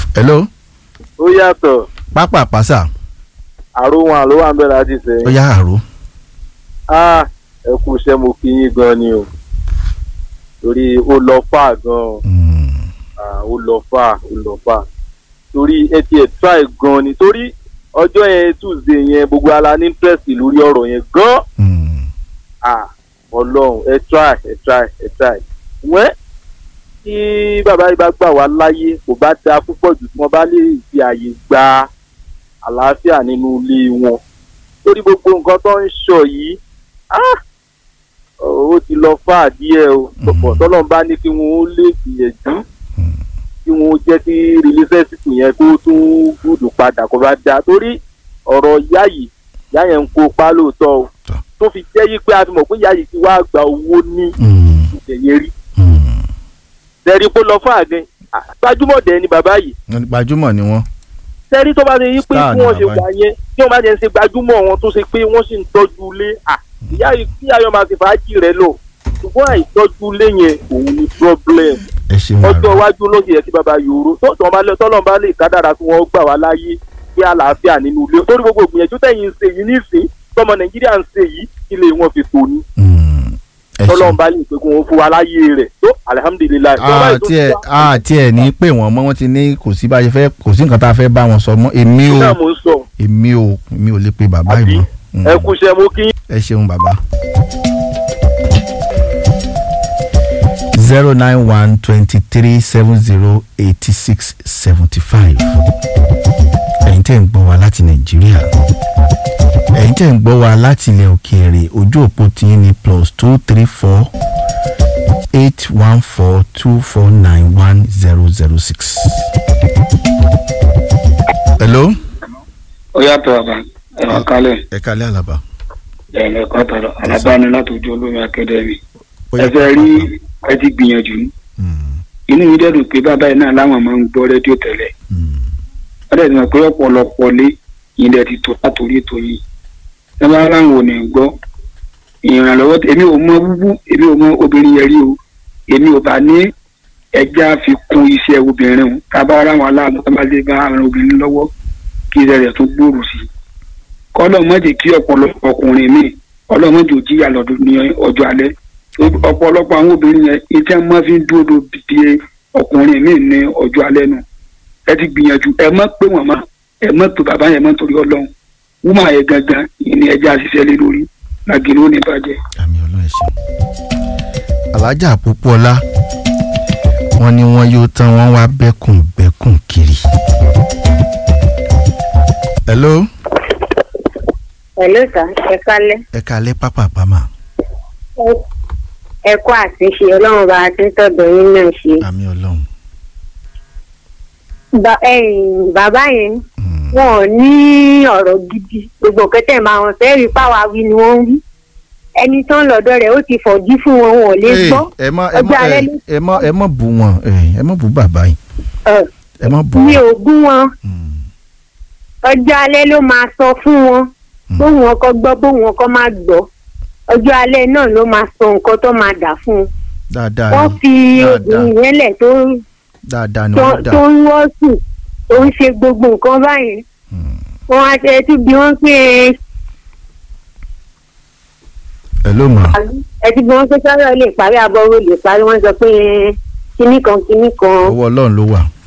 hello ó yàtọ̀ pápá pàṣà àròhun àló wà ń bẹ̀rẹ̀ láti ó sẹ́yìn. yá àrò Ah, ẹ kú iṣẹ́ mo kí yín gan ni o torí ó lọ fà gan Mm, Ah, ó lọ fà ó lọ fà torí ẹ tiẹ̀ try gan ni torí ọjọ́ yẹn tuesday yẹn gbogbo ala ní interest lórí ọ̀rọ̀ yẹn gan mm, Ah, ọlọ́run ẹ try ẹ try ẹ try wẹ́ tí bàbá yìí bá gbà wá láyé kò bá da púpọ̀ jù tí wọ́n bá lè fi àyè gba àlàáfíà nínú ilé wọn torí gbogbo nǹkan tó ń sọ yìí ah, ó ti lọ fà díẹ̀ o Mhm. pọ̀pọ̀ tọ́lọ́n bá ní kí wọ́n ó lè gbìyànjú mm. kí wọ́n jẹ́ kí relationship yẹn kó tún gùdù padà kó bá da torí ọ̀rọ̀ ìyá yìí ìyá yẹn ń kó pa lóòótọ́ o Tọ́. tó fi jẹ́ yí pé a ti mọ̀ pé ìyá yìí ti wá gba owó ní Mm, ìṣẹ̀yẹ rí mm. tẹ̀rí kó lọ fún àgẹ́ gbajúmọ̀ dẹ̀ ni bàbá yìí Wọ́n ní gbajúmọ̀ ni wọ́n. tẹ́rí tó bá ṣe yí pé Star bí ni wọ́n ṣe bàbá wà yẹn tí wọ́n bá jẹ́ ń ṣe gbajúmọ̀ wọn tó ṣe pé wọ́n sì ń tọ́jú ilé à ìyá yìí kí ayọ̀ máa ti fàájì rẹ̀ lọ ṣùgbọ́n àìtọ́jú ilé yẹn òun ni problem ẹ ṣeun ọjọ́ àrò iwájú ló ṣe yẹ kí bàbá yòóró tó tọ́ bá lọ tọ́lọ́ bá lè kádàrà kí wọ́n gbà wá láyé kí àlàáfíà nínú ilé torí gbogbo ìgbìyànjú tẹ̀yìn ń ṣe yìí nísìn tọmọ nàìjíríà ń ṣe yìí ilé wọn fi tò ní Mm, ẹ tọ́lọ́ ṣeun. bá lè pé kí wọ́n fún wa láyé rẹ̀ tó alihamudulilayi. àti ẹ àti ẹ ní pé wọn mọ wọn ti ní kò sí bá a ṣe fẹ́ kò sí nǹkan tá a fẹ́ bá wọn sọ mọ́ èmi ò náà mo ń sọ èmi ò èmi ò lè pe bàbá Àbí? yìí mọ́. ẹ kú iṣẹ́ mo kí yín. ẹ ṣeun bàbá. zero nine one twenty three seven zero eighty six seventy five ẹ̀yin tẹ́ ń gbọ́ wa láti nàìjíríà ẹ̀yin tẹ́ ń gbọ́ wa láti ilẹ̀ òkèèrè ojú òpó tiyín ní plus two three four eight one four two four nine one zero zero six. hello. ó yàtọ̀ àbá ẹ̀rọ kalẹ̀ ẹ kálẹ̀ àlàbà. ẹ̀rọ kọ́tàrọ̀ alábàáni láti ojú olómi akadẹ́mì Ó yá ẹ fẹ́ rí pápá. ẹ ti gbìyànjú Mm, inú mi dẹ́dùn pé bàbá yìí náà láwọn máa ń gbọ́ rédíò tẹ́lẹ̀ mm, wọ́n dẹ̀ ti mọ̀ pé ọ̀pọ̀lọpọ̀ lé ilẹ̀ ti tó látòrí ètò yìí ẹ bá láwọn ò ní gbọ́ ìrànlọ́wọ́ èmi ò mọ búbú èmi ò mọ obìnrin yẹn rí o èmi ò bá ní ẹja fi kún iṣẹ́ obìnrin o ká bá ara wọn aláàbò ká bá lè bá àwọn obìnrin lọ́wọ́ kí iṣẹ́ rẹ̀ tó gbòòrò sí i kọ́lọ̀ má jẹ́ kí ọ̀pọ̀lọpọ̀ ọkùnrin mi ọlọ́mọ jò jíyà lọ́dún ní ọjọ́ alẹ́ ọ̀pọ̀lọpọ̀ àwọn obìnrin yẹn iṣẹ́ máa fi ń dúró de ọkùnrin mi ní ọjọ́ alẹ́ nu ẹ ti gbìyànjú ẹ má pé wọn mọ́ ẹ má pé bàbá yẹn mọ́ torí ọlọ́run wúmọ̀ yẹn gangan ìní ẹja ṣiṣẹ́ lé lórí làgìrì ó ní bàjẹ́. àmì ọlọ́run ẹ ṣeun. alájà Pópóọlá wọ́n ní wọ́n yóò tán wọ́n wá bẹ́kùn bẹ́kùn kiri. hello Hello sir, ẹ kálẹ́. ẹ kalẹ́ pápá pàmà Ẹ kú àtúnṣe ọlọ́run bá a ti ń tọ̀dọ̀ yín náà ṣe. àmì ọlọ́run. Ba- ẹ̀yin, Bàbá yẹn Mm, wọn ò ní ọ̀rọ̀ gidi. Gbogbo kẹtẹ́ máa wọn fẹ́ rí páwa wí ni wọ́n ń wí. Ẹni tó ń lọ́dọ̀ rẹ̀ ó ti fọ̀jú fún wọn wọn ò lè Hey, gbọ́. ẹ mọ ẹ mọ Ọjọ́ alẹ́ ẹ ló- ẹ mọ ẹ mọ bú wọn ẹ ẹ mọ bú bàbá yìí Ẹ̀, ẹ mọ bú Mi wọn. ò bú wọn. Mm, Ọjọ́ alẹ́ ló máa sọ fún wọn. Mm. Bóun ọkọ gbọ́ bóun ọkọ má gbọ́. Ọjọ́ alẹ́ náà ló máa sọ nǹkan tó máa dà fún un. dáadáa Wọ́n ni fi dáadáa obìnrin yẹn lẹ̀ tó dáadáa ni tó wọ́n dà. tó ń wọ́ sùn tó ń ṣe gbogbo nǹkan báyìí Mm. wọn á ṣe tún bí wọn pé hello ma ẹtí bí wọn pé sọ̀rọ̀ lè parí abọ́rò lè parí wọn sọ pé kinní kan kinní kan owó ọlọ́run ló wà.